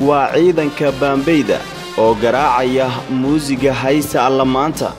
waa ciidanka baambayda oo garaacaya muusiga haysta alla maanta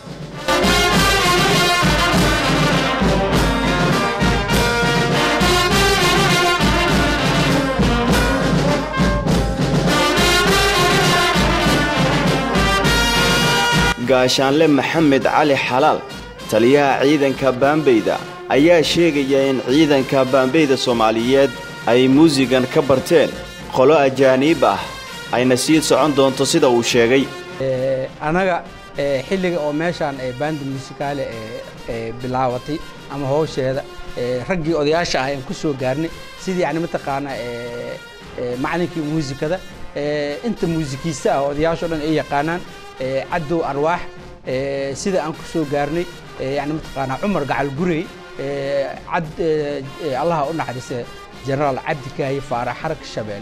gaashaanle maxamed cali xalaal taliyaha ciidanka baambayda ayaa sheegaya in ciidanka baambayda soomaaliyeed ay muusigan ka barteen qolo ajaaniib ah ayna sii socon doonto sida uu sheegay annaga xilliga oo meeshaan baanda muusikaale bilaabatay ama howsheeda raggii odayaasha ah aan ku soo gaarnay sidii yani mataqaanaa macalinkii muusikada inta muusikiista ah odayaasho dhan ay yaqaanaan caddow arwaax sida aan ku soo gaarnay yani mataqaanaa cumar gacal gurey cad allaha u naxariista jenaraal cabdi kaahi faarax xarag shabeel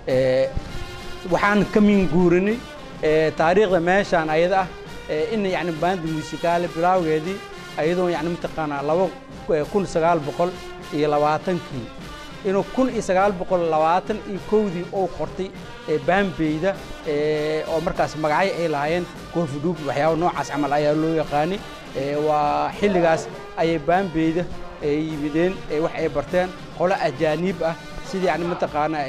waxaan ka min guurinay taariikhda meeshaan ayada ah in yani baanda muusikaale bilaawgeedii ayadoo yani mataqaanaa laba kun sagaal boqol iyo labaatankii inuu kun iyo sagaal boqol labaatan iyo kowdii uu qortay baambeyda oo markaas magacyo ay lahaayeen koofidhuub waxyaaba noocaas camal ayaa loo yaqaanay waa xilligaas ayay baambeyda yimideen wax ay barteen qolo ajaaniib ah sidii yani mataqaanaa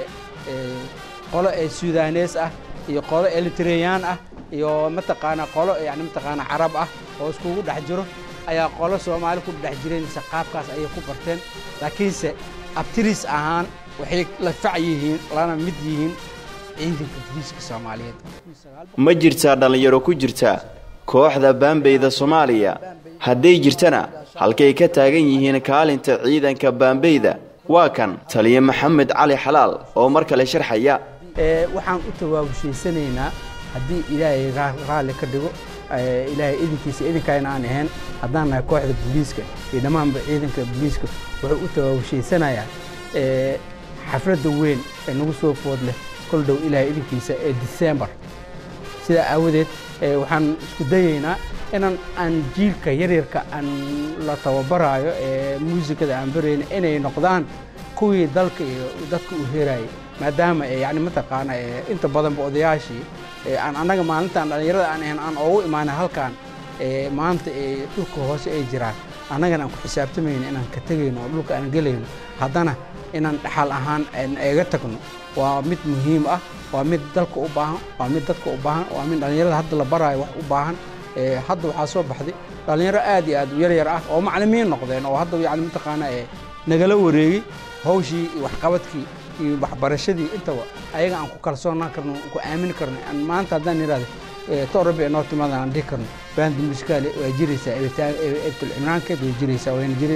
qolo sudanees ah iyo qolo eritreyaan ah iyo mataqaanaa qolo yani mataqaanaa carab ah oo iskugu dhex jiro ayaa qolo soomaali ku dhex jireen mise qaabkaas ayay ku barteen laakiinse abtiris ahaan waxay la fac yihiin lana mid yihiin ciidanka boliiska soomaaliyeed ma jirtaa dhallinyaro ku jirta kooxda baambayda soomaaliya hadday jirtana halkay ka taagan yihiin kaalinta ciidanka baambayda waa kan taliye maxamed cali xalaal oo mar kale sharxaya waxaan u tawaabushaysanaynaa haddii ilaahay raalli ka dhigo ilaahay idinkiisa idinkayna aan ahayn haddaan nahay kooxda booliiska iyo dhammaanba ciidanka booliiska wuxuu u tawaabushaysanayaa xafladda weyn ee nagu soo food leh kol dhow ilaahay idinkiisa ee disembar sidaa aawadeed waxaan isku dayaynaa inaan aan jiilka yaryarka aan la tababaraayo ee muusikada aan barayna inay noqdaan kuwii dalka iyo dadka u heerayay maadaama yani mataqaana inta badanba odayaashii aan annaga maalintaan dhallinyarada aan ahayn aan oogu imaanay halkaan maanta dhulka hoose ay jiraan annagana aan ku xisaabtamayno inaan ka tegayno oo dhulka aan gelayno haddana inaan dhaxal ahaan eega tagno waa mid muhiim ah waa mid dalka u baahan waa mid dadka u baahan waa mid dhallinyarada hadda la baraayo wax u baahan hadda waxaa soo baxday dhallinyaro aad iyo aad u yaryar ah oo maclimiin noqdeen oo hadda yani mataqaana nagala wareegay hawshii iyo waxqabadkii iyo waxbarashadii intaba ayaga aan ku kalsoonaan karno ku aamini karno maanta haddaan idhahdo toorabi noo timaada aan dhihi karno baanda musikaale waa jiraysaa ebtul cimraankeed way jiraysaa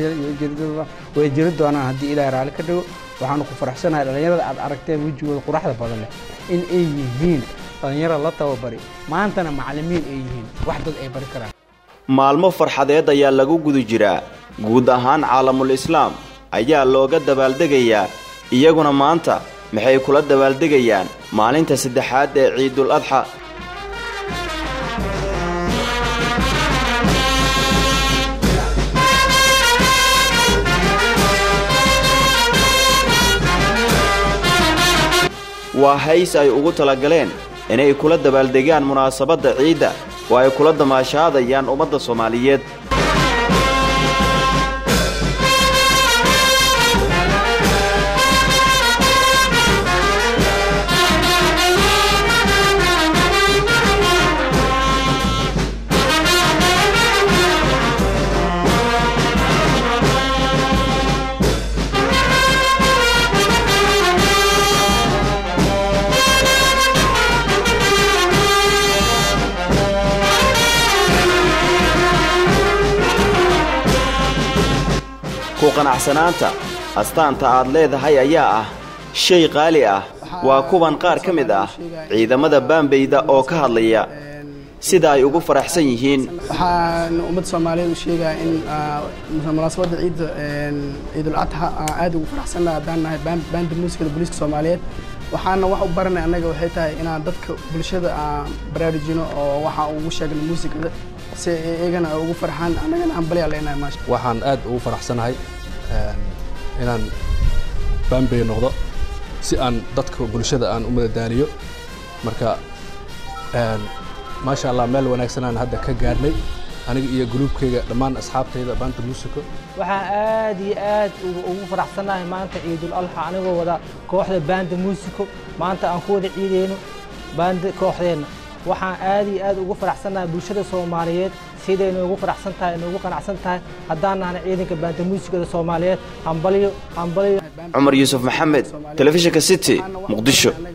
way jiri doonaan haddii ilaahay raalli ka dhigo waxaanu ku faraxsanahay dhallinyarada aad aragteen wejigooda quruxda badan leh in ay yihiin dhallinyaro la tababari maantana macallimiin ay yihiin wax dad ay bari karaan maalmo farxadeed ayaa lagu guda jiraa guud ahaan caalamul islaam ayaa looga dabaaldegayaa iyaguna maanta maxay kula dabaaldegayaan maalinta saddexaad ee ciidul adxa waa hays ay ugu talagaleen inay kula dabaaldegaan munaasabadda ciidda oo ay kula damaashaadayaan ummadda soomaaliyeed ku qanacsanaanta astaanta aad leedahay ayaa ah shay qaali ah waa kuwan qaar ka mid ah ciidamada baambayda oo ka hadlaya sida ay ugu faraxsan yihiin waxaan ummadda soomaaliyeed u sheegaa in munaasabadda ciidda ciidul adxa aan aad ugu faraxsannaha haddaan nahay baanda muusikada booliiska soomaaliyeed waxaana wax u baranay annaga waxay tahay inaan dadka bulshada aan baraarujino oo waxaan ugu sheegno muusikada si iyagana ay ugu farxaan annagana aan balyaa leenahay maasha waxaan aad ugu faraxsanahay inaan baambey noqdo si aan dadka bulshada aan u madadaaliyo marka maasha allah meel wanaagsan aan hadda ka gaarnay aniga iyo gruubkayga dhammaan asxaabtayda baanta muusiko waxaan aad iyo aad ugu faraxsannahay maanta ciidul alxa anigoo wada kooxda baanda muusiko maanta aan ku wada ciideyno baanda kooxdeenna waxaan aad iyo aad ugu faraxsannahay bulshada soomaaliyeed siday noogu faraxsan tahay noogu qanacsan tahay haddaan nahna ciidanka baanda muusikada soomaaliyeed hambalyo hambalyo cumar yuusuf maxamed telefishinka city muqdisho